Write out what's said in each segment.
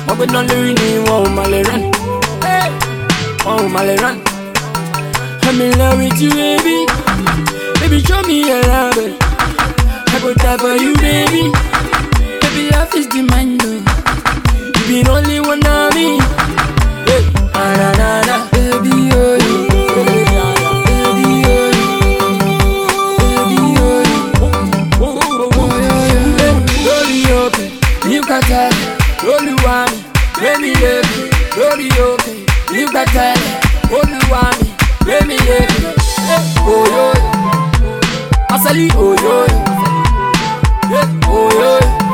Mo gbé náà lórí ni wọn ò máa lè rán. Hey, Wọn ò máa lè rán. I'm in love with you, baby. Baby, show me your love. eh. I go die for you, baby. Baby, love is the mind. oh. You be the only one of me. Hey, ah, na, na, na. Baby, oh, yeah. Baby, oh, yeah. Baby, oh, yeah. lórí òkè nígbà tẹ́lẹ̀ olúwa mi gbémi lébi lórí òkè nígbà tẹ́lẹ̀ olúwa mi gbémi lébi òyò asali òyò òyò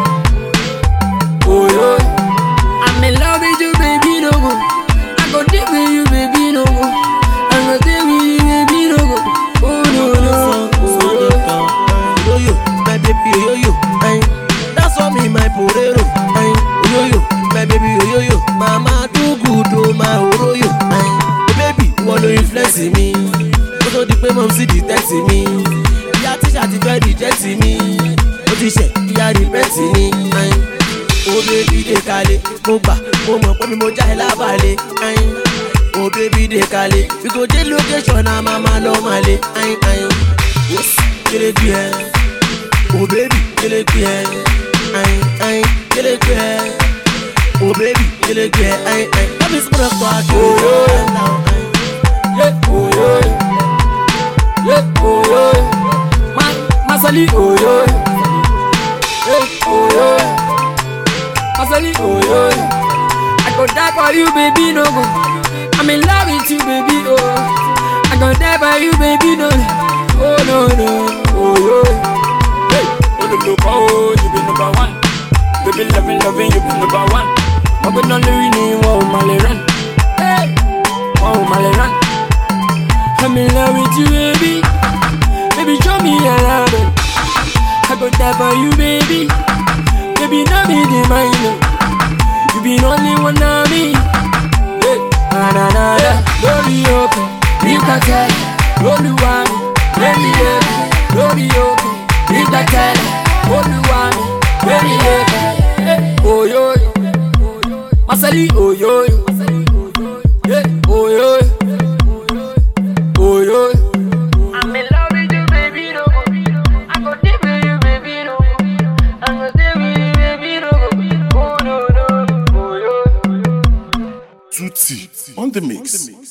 òyò I'm in love with you baby no go I go dey with you baby no go I go dey with you baby no go oh no no òyò. Oyoyo, my baby oyoyo, ayin. That's why me my porero, ayin. Oyoyo, my baby oyoyo, mama do good o my oroyo, ayin. The baby wọ́n ló influence mi, kó tó di pé mọ̀ sí detect mi. Ìyá tíṣà ti fẹ́ reject mi, ó ti ṣẹ̀ ìyá repent ni, ayin. O baby dey kalẹ̀, mo gbà, mo mọ̀ pé mi mo já ẹ lábàlẹ̀, ayin. O baby dey kalẹ̀, we go dey location na mama lọ màlẹ̀, ayin ayin. Yes, kele gbé ẹ. Oh baby, kele gbé ẹ. Ayin ayin, kele gbé ẹ. Oh baby, kele gbé ẹ. Ayin ayin, bábí sọ̀rọ̀ tó a tó. Yeah, oh yo, yeah, oh yo, ma, masali oh yo, yeah, oh yo, masali oh yo. I go die for you, baby, no go. I'm in love with you, baby, oh. I go die for you, baby, no, oh no no, oh yo. Hey, oh the look, oh you be number one. Baby, loving, loving, you be number one. Mo gbé náà lórí ni wọn ò máa lè rán. Hey, wọn ò máa lè rán. I'm in love with you, baby. Baby, show me your love. eh. I go die for you, baby. Baby, no be the mind. oh. You be the only one of me. Yeah. Na na na na. Lórí òkè, nígbà tẹ́lẹ̀, olúwa mi, lẹ́mi lẹ́bi. Lórí òkè, nígbà tẹ́lẹ̀, olúwa mi, lẹ́mi lẹ́bi. Oyoyo, Masali oyoyo, yeah, oyoyo. Oh yo. I'm in love with you, baby. No go. I go deep with you, baby. No go. I go deep with you, baby. No go. Oh no no. Oh yo. Tutti on the mix.